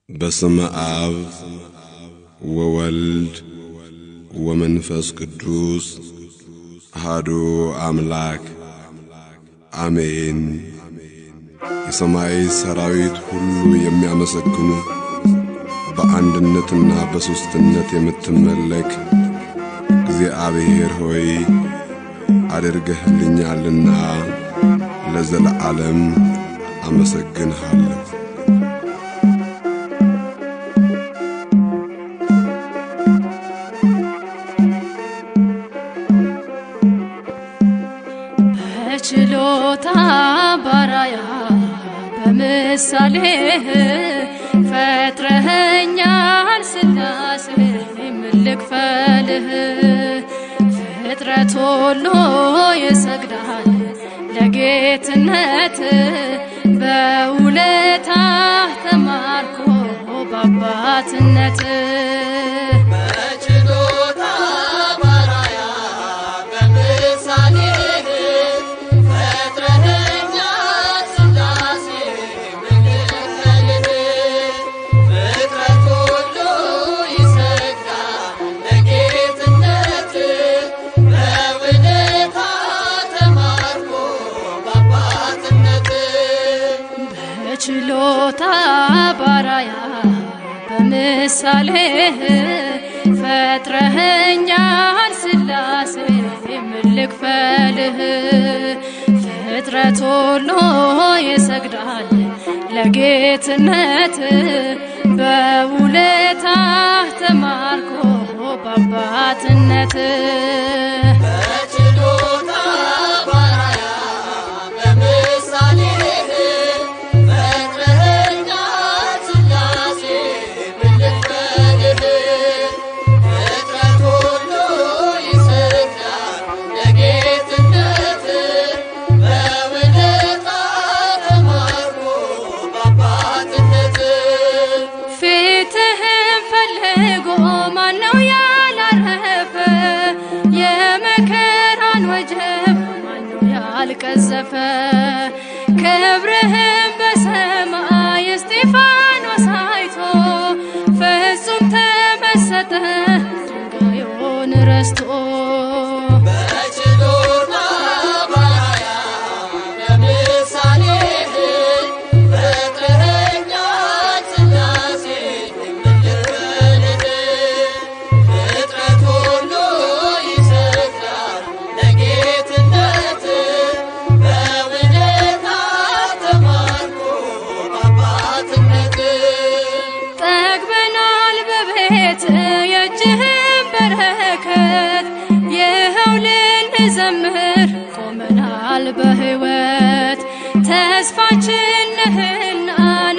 በስመ አብ ወወልድ ወመንፈስ ቅዱስ አሐዱ አምላክ አሜን። የሰማይ ሰራዊት ሁሉ የሚያመሰግኑ በአንድነትና በሦስትነት የምትመለክ እግዚአብሔር ሆይ አድርገህልኛልና ለዘለዓለም አመሰግንሃለሁ። በችሎታ ባራያ በምሳሌህ ፈጥረኸኛል ስላሴ የምልክፈልህ ፍጥረት ሁሉ ይሰግዳል ለጌትነት በውለታ ተማርኮ በአባትነት በችሎታ ባራያ በምሳሌህ ፈጥረኸኛል ስላሴ ምልክፈልህ ፍጥረት ሁሉ ይሰግዳል ለጌትነት በውለታ ተማርኮ በአባትነት በችሎታ ባራያ በምሳሌህ ፈጥረኸኛል ስላሴ የምልክፈልህ ፍጥረት ሁሉ ይሰግዳል ለጌትነት በውለታ ተማርኮ በአባትነት በችሎታ ባራያ በምሳሌህ ፈጥረኸኛል ስላሴ ምልክፈልህ ፍጥረት ሁሉ ይሰግዳል ለጌትነት በውለታ ተማርኮ በአባትነት ፊትህን ፈልጎ ማነው ያላረፈ? የመከራን ወጀብ ማነው ያልቀዘፈ? ክብርህን በሰማይ እስጢፋኖስ አይቶ ፍጹም ተመሰጠ ድንጋዩን ረስቶ በችሎታ ባራያ በምሳሌህ ፈጥረኸኛል ስላሴ ምልክፈልህ ፍጥረት ሁሉ ይሰግዳል ለጌትነት በውለታ ተማርኮ በአባትነት ጠግበናል በቤት የእጅህን በረከት ይኸው ልንዘምር ቆመናል በሕይወት ተስፋችን ነህና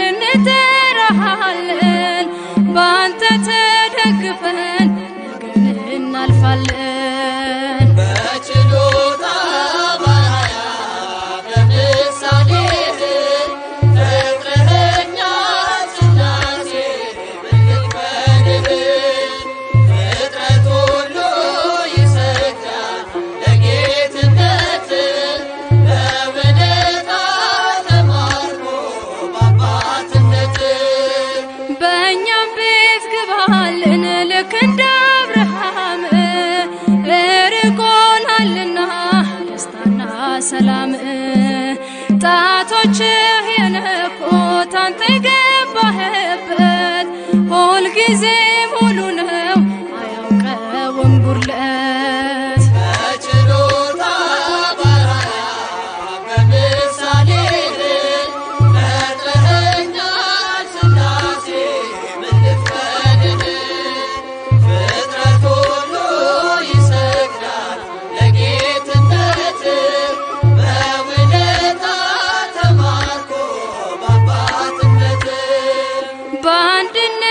እንጠራሃለን በአንተ ተደግፈን ነገን እናልፋለን በችሎታ ባራያ በምሳሌህ ፈጥረኸኛል ስላሴ ምልክፈልህ ፍጥረት ሁሉ ይሰግዳል ለጌትነት በውለታ ተማርኮ በአባትነት በእኛም ቤት ግባልን ልክ እንደ አብርሃም እርቆናልና ደስታና ሰላም ጣቶችህ የነኩት አንተ የገባህበት ሁልጊዜ ሙሉ ነው አያውቀውም ጉድለት በችሎታ ባራያ በምሳሌህ ፈጥረኸኛል ስላሴ ምልክፈልህ ፍጥረት ሁሉ ይሰግዳል ለጌትነት በውለታ ተማርኮ በአባትነት በአንድነት